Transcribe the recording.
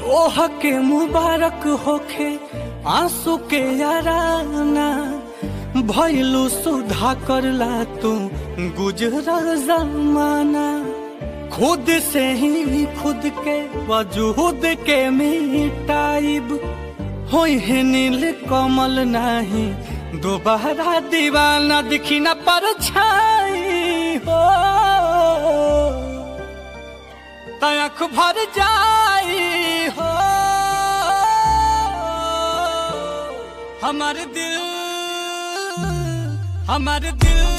तोह के मुबारक होखे आंसू के याराना भैलू सुधा करला तू गुजरा जमाना खुद से ही खुद के वजूद के मिटाइब होई है नील कमल नाही दोबारा दीवाना दिखी न पर छाई हो तयख भर जाई हो हमार दिल हमार दिल